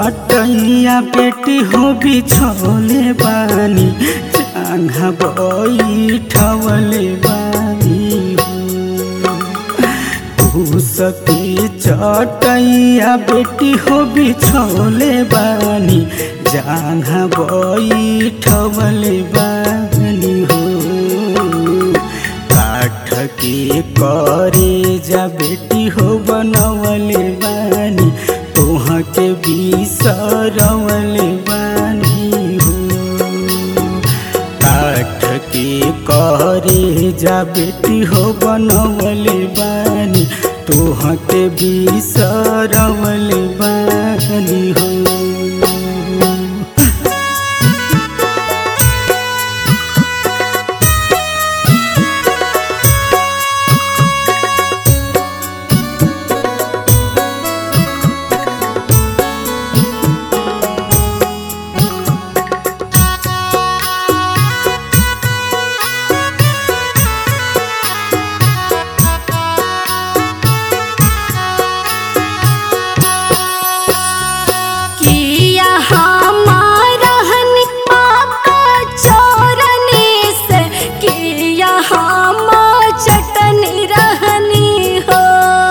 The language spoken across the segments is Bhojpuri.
चटैया बेटी हो बिछौले बानी चांगा बैठवले बानी हो सके चटैया बेटी हो बिछौले बानी जांघा बैठवले बानी हो काठ के करे जा बेटी हो बनवले बानी तोह के बिसरवले बानी हो काठ के करे जा बेटी हो बनवले बानी तोह के बिसरवले बानी हो किया हमारा हन पापा चोरने से किया हम चटन रहनी हो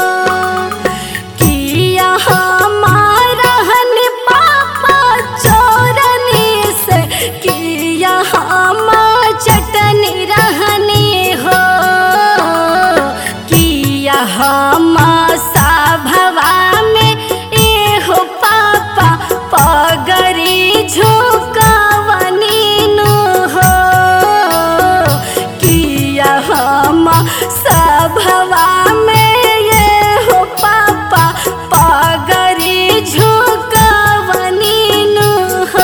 किया हमारा हन पापा चोरने से किया हम चटन रहनी हो किया हम सभवा में एहो पापा पगरी झुकावनी नु हो किया हम सभवा में एहो पापा पगरी झुकावनी नु हो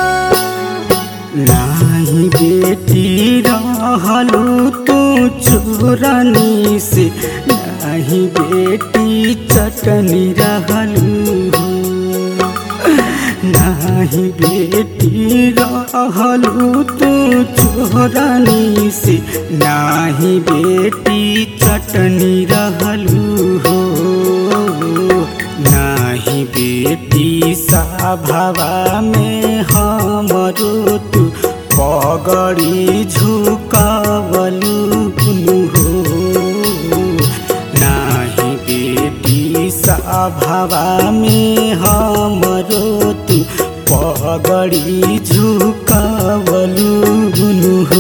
नाही बेटी रहलू तू चोरनी से नाही बेटी चटनी रहलू हो। नाही बेटी रहलू तू चोरनी से नाही बेटी चटनी रहलू हो नाही बेटी साभवा में हमरो तू पगड़ी झुकावलू हो नाही बेटी साभवा में हमरो तू पगड़ी झुकावलू हो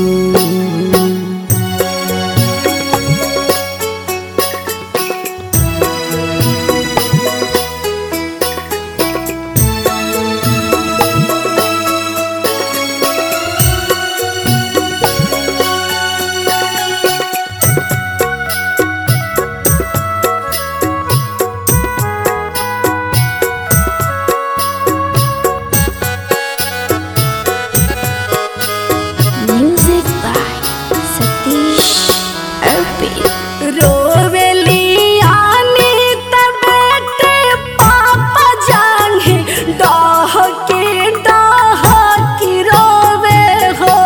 Music by Satish Arpit. रोवेली आनी तबेटे पापा जाने डाह के डाह की रोवे हो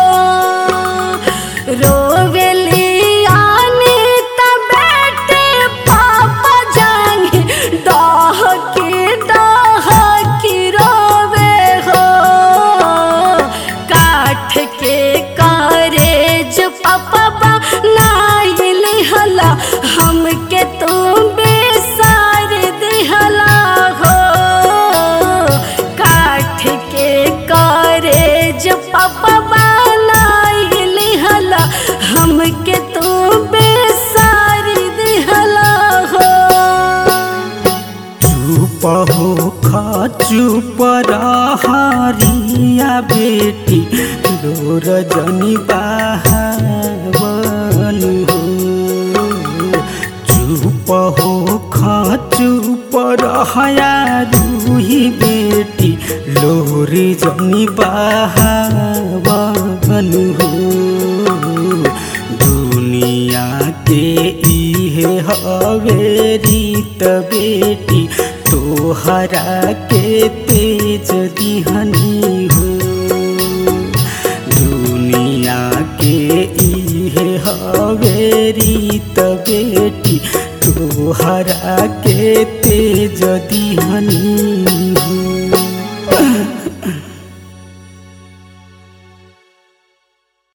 रोवेली आनी तबेटे पापा जाने डाह के डाह की रोवे हो काठ के कारेज पपा नाइल हला हमके तू बेसार दिहला हो काठ के कारेज पपा नाइल हला हमके तू बेसार दिहला हो चुप हो खा चुप रहारिया बेटी लोर जनी बहावन हो चुप हो खा चुप रहाया रूही बेटी लोरी जनी बहावन हो दुनिया के इहे हवे रीत बेटी तोहरा के तेज दिहनी हो दुनिया के इहे हवे रीत बेटी तोहरा के तेज दिहनी हो